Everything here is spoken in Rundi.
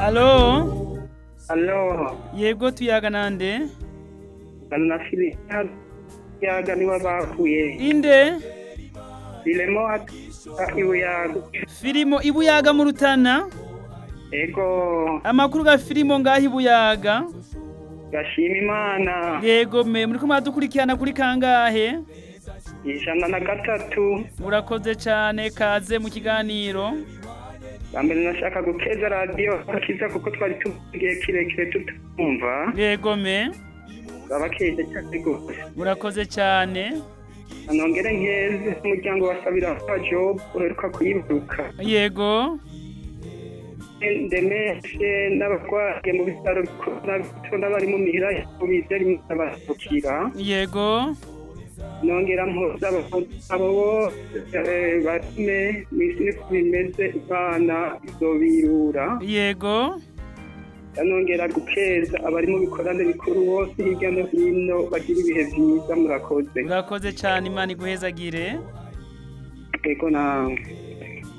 Alo, Alo, yego tuyaga nande? na fili yaga niwe bakuye. Inde? Filemo iwe yaga. Filimo ibuyaga mu Rutana? Ego, Amakuru ga filimo ngaho ibuyaga? gashima Imana. Yego me muriko muradukurikirana kuri kangahe? Ijana na gatatu. Murakoze cane kaze mu kiganiro. Bambere nashaka gukeza radio akiza kuko twari tugiye kirekire tutumva. Yego me Abakeje cyane gose. murakoze cane. Anongere nkeze umuryango wa Sabira wa Job uheruka kuyibuka. Yego. ndemeshe n'abarwaye mu bitaro bikuru n'abito n'abari mu mihira yabo bizera abasukira Yego. nongera mpuza abo bose eh, batume mw'isi niko bimeze imana izobirura Yego. nongera gukeza abari mu bikorane bikuru bose hirya no hino bagira ibihe vyiza murakoze Murakoze cane Imana iguhezagire. ego nawe